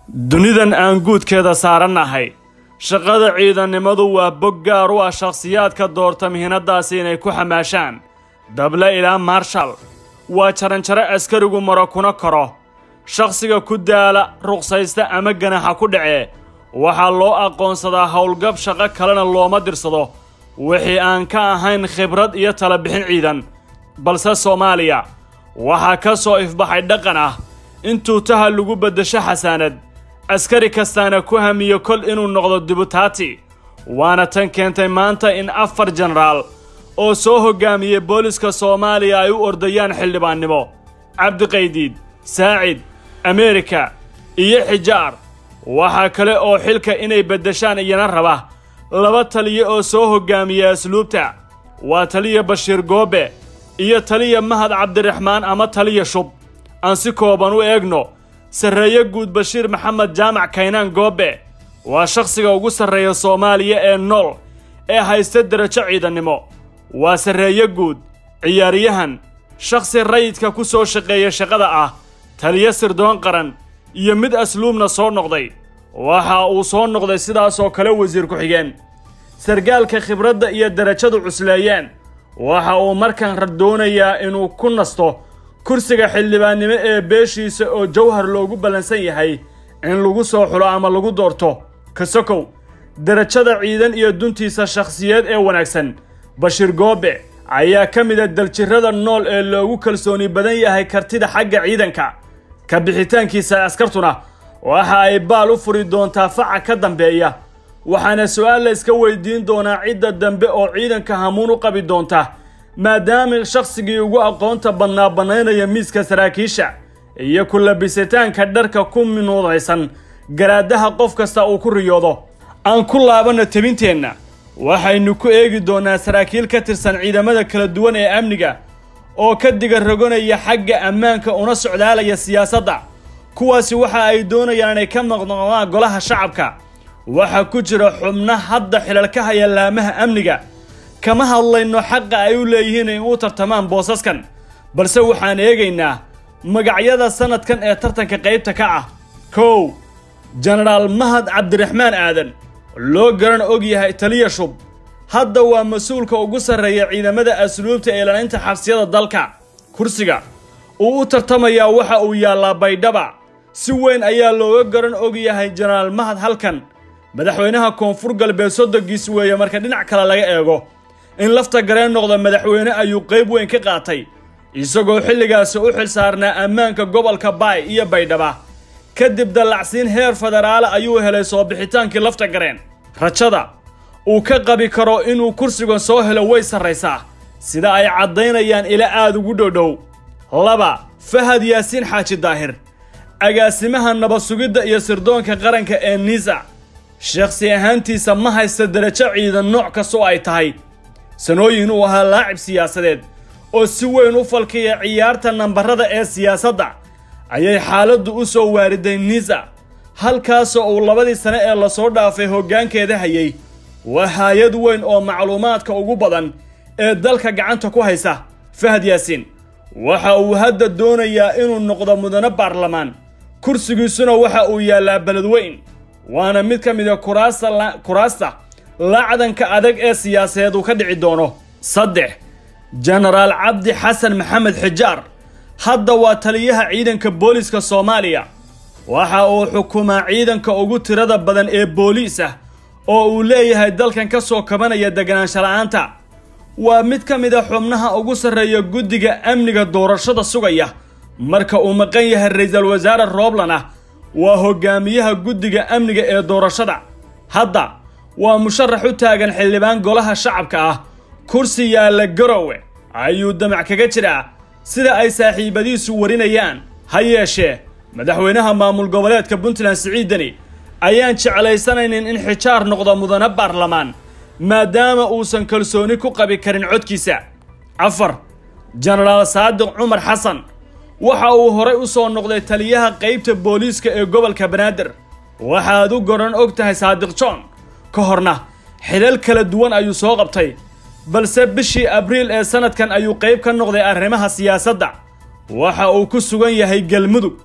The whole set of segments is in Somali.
dunidan aan guudkeeda saarannahay shaqada ciidannimadu waa bog gaar u ah shakhsiyaadka doorta mihinadaasi inay ku xamaashaan dable ilaa marshal waa jaranjaro askarigu maro kuna koro shakhsiga ku daala ruqsaysta ama ganaxa ku dhacee waxaa loo aqoonsadaa howlgab shaqo kalena looma dirsado wixii aan ka ahayn khibrad iyo tala bixin ciidan balse soomaaliya waxaa ka soo ifbaxay dhaqan ah in tuutaha lagu beddesho xasaanad askari kastaana ku hamiyo kol inuu noqdo dibutaati waana tan keentay maanta in afar jenaraal oo soo hoggaamiyey booliska soomaaliya ay u ordayaan xildhibaannimo cabdiqaydiid saacid ameerika iyo xijaar waxaa kale oo xilka inay beddeshaan iyana raba laba taliya oo soo hoggaamiya asluubta waa taliya bashiir goobe iyo taliya mahad cabdiraxmaan ama taliya shub aan si kooban u eegno sarreeye guud bashiir maxamed jaamac kaynaan goobe waa shakhsiga ugu sarreeya soomaaliya ee nool ee haysta derajo ciidannimo waa sarreeye guud ciyaaryahan shakhsi rayidka ku soo shaqeeya shaqada ah taliyo sirdoon qaran iyo mid asluubna soo noqday waxa uu soo noqday sidaasoo kale wasiir ku-xigeen sargaalka khibradda iyo derajadu cusleeyeen waxa uu markan doonayaa inuu ku nasto kursiga xildhibaannimo ee beeshiisa oo jawhar loogu ballansan yahay in lagu soo xulo ama lagu doorto kasokow derajada ciidan iyo duntiisa shakhsiyeed ee wanaagsan bashiir goobe ayaa ka mida daljirrada nool ee loogu kalsooni badan yahay kartida xagga ciidanka ka bixitaankiisa askartuna waxa ay baal u furi doontaa faca ka dambeeya waxaana su-aal la iska weydiin doonaa cidda dambe oo ciidanka hamuun u qabi doonta maadaama shakhsigii ugu aqoonta badnaa bannaynaya miiska saraakiisha iyo ku labisitaanka dharka ku minuudaysan garaadaha qof kasta uu ku riyoodo aan ku laabanno tebinteenna waxaynu ku eegi doonnaa saraakiil ka tirsan ciidamada kala duwan ee amniga oo ka diga rogonaya xagga ammaanka una socdaalaya siyaasadda kuwaasi waxa ay doonayaan inay ka maqnoqdaan golaha shacabka waxaa ku jira xubno hadda xilal ka haya laamaha amniga kama hadlayno xaqa ay u leeyihiin in u tartamaan boosaskan balse waxaan eegaynaa magacyada sanadkan ee tartanka qaybta ka ah kow jenaraal mahad cabdiraxmaan aadan loo garan og yahay taliya shub hadda waa mas-uulka ugu sarreeya ciidamada asluubta ee ilaalinta xabsiyada dalka kursiga uu u tartamayaa waxa uu yaallaa baydhaba si weyn ayaa looga garan og yahay jenaraal mahad halkan madaxweynaha koonfur galbeed sodogiis weeye marka dhinac kale laga eego in lafta gareen noqda madaxweyne ayuu qayb weyn ka qaatay isagoo xilligaasi u xil saarnaa ammaanka gobolka baay iyo baydhaba kadib dallacsiin heer federaale ayuu helay soo bixitaankii lafta gareen rajada uu ka qabi karo inuu kursigan soo helo way sarraysaa sida ay caddaynayaan ila aad ugu dhowdhow laba fahad yaasiin xaaji daahir agaasimaha nabad sugidda iyo sirdoonka qaranka ee nisa shakhsi ahaantiisa ma haysta derajo ciidan nooc kastoo ay tahay sanooyin uu ahaa laacib siyaasadeed oo si weyn u falkaya ciyaarta nambarada ee siyaasadda ayay xaaladdu u soo waariday nisa halkaasoo uu labadii sane ee lasoo dhaafay hoggaankeeda hayay waa haayad weyn oo macluumaadka ugu badan ee dalka gacanta ku haysa fahad yaasiin waxa uu hadda doonayaa inuu noqdo mudane baarlamaan kursigiisuna waxa uu yaallaa beledweyn waana mid ka mida kuraasta kuraasta lacdanka adag ee siyaasadeed uu ka dhici doono saddex jenaraal cabdi xasan maxamed xijaar hadda waa taliyaha ciidanka booliiska soomaaliya waxa uu xukumaa ciidanka ugu tirada badan ee booliis ah oo uu leeyahay dalkan ka soo kabanaya deganaansha la'aanta waa mid ka mid a xubnaha ugu sarreeya guddiga amniga doorashada sugaya marka uu maqan yahay ra-iisul wasaare rooblan ah waa hogaamiyaha guddiga amniga ee doorashada hadda waa musharax u taagan xildhibaan golaha shacabka ah kursi yaalla garowe ayuu damac kaga jiraa sida ay saaxiibadiisu warinayaan ha yeeshee madaxweynaha maamul goboleedka puntland siciidani ayaan jeclaysanaynin in xijaar noqdo mudane baarlamaan maadaama uusan kalsooni ku qabi karin codkiisa afar jenaraal saadiq cumar xasan waxa uu horay u soo noqday taliyaha qaybta booliiska ee gobolka banaadir waxaad u goran og tahay saadiq john ka horna xilal kala duwan ayuu soo qabtay balse bishii abriil ee sanadkan ayuu qayb ka noqday arrimaha siyaasadda waxa uu ku sugan yahay galmudug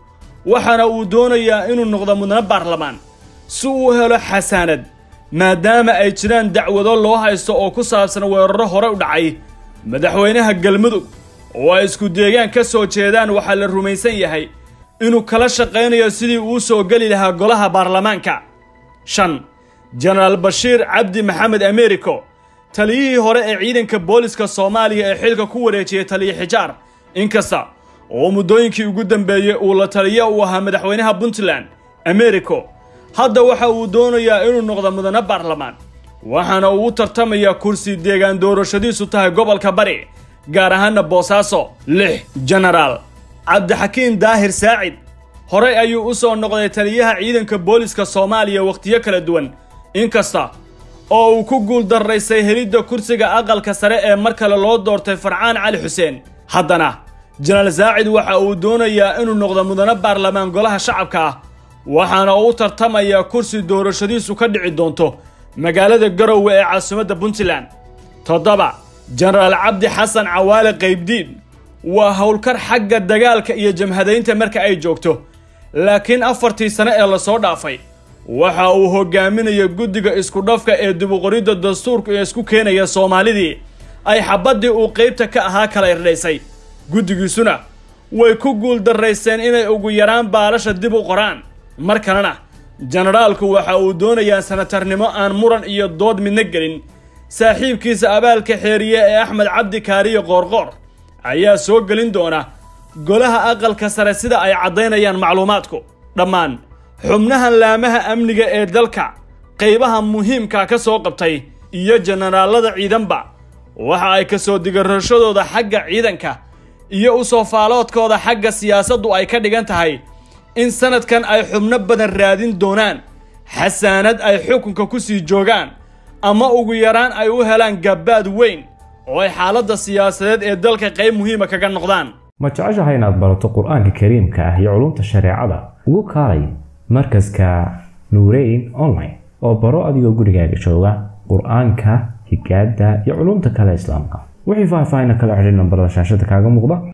waxaana uu doonayaa inuu noqdo mudane baarlamaan si uu helo xasaanad maadaama ay jiraan dacwado loo haysto oo ku saabsan weeraro hore u dhacay madaxweynaha galmudug oo ay isku deegaan ka soo jeedaan waxaa la rumaysan yahay inuu kala shaqaynayo sidii uu soo geli lahaa golaha baarlamaanka shan jenaraal bashiir cabdi maxamed americo taliyihii hore ee ciidanka booliska soomaaliya ee xilka ku wareejiyey taliya xijaar inkasta oo muddooyinkii ugu dambeeyey uu la taliya uu ahaa madaxweynaha puntland americo hadda waxa uu doonayaa inuu noqdo mudane baarlamaan waxaana uu u tartamayaa kursi deegaan doorashadiisu tahay gobolka bari gaar ahaana boosaaso lix jenaraal cabdixakiin daahir saacid horey ayuu u soo noqday taliyaha ciidanka booliska soomaaliya wakhtiyo kala duwan inkasta oo uu ku guul darraysay helidda kursiga aqalka sare ee mar kale loo doortay farcaan cali xuseen haddana jenaraal saacid waxa uu doonayaa inuu noqdo mudane baarlamaan golaha shacabka ah waxaana uu u tartamayaa kursi doorashadiisu ka dhici doonto magaalada garowe ee caasimadda puntland toddoba jenaraal cabdi xasan cawaale qaybdiin waa howlkar xagga dagaalka iyo jamhadaynta marka ay joogto laakiin afartii sane ee lasoo dhaafay waxa uu hogaaminaya guddiga iskudhafka ee dibuqoridda dastuurka ee isku keenaya soomaalidii ay xabaddii uu qaybta ka ahaa kala irdhaysay guddigiisuna way ku guul darrayseen inay ugu yaraan baalasha dib u qoraan mar kalena jenaraalku waxa uu doonayaa sanatarnimo aan muran iyo dood midna gelin saaxiibkiisa abaalka xeeriye ee axmed cabdi kaariye qoorqoor ayaa soo gelin doona golaha aqalka sare sida ay caddaynayaan macluumaadku dhammaan xubnahan laamaha amniga ee dalka qaybaha muhiimka ka soo qabtay iyo jenaraalada ciidanba waxa ay ka soo digarashadooda xagga ciidanka iyo u soo faaloodkooda xagga siyaasaddu ay ka dhigan tahay in sanadkan ay xubno badan raadin doonaan xasaanad ay xukunka ku sii joogaan ama ugu yaraan ay u helaan gabbaad weyn oo ay xaaladda siyaasadeed ee dalka qayb muhiima kaga noqdaan ma jeceshahay inaad barato qur-aanka kariimka ah iyo culumta shareecada ugu kaalay markaska nuureyn online oo baro adigoo gurigaaga jooga qur-aanka higaada iyo culumta kale islaamka wixii faahfaahin kala xidhiir nambarada shaashada kaaga muuqda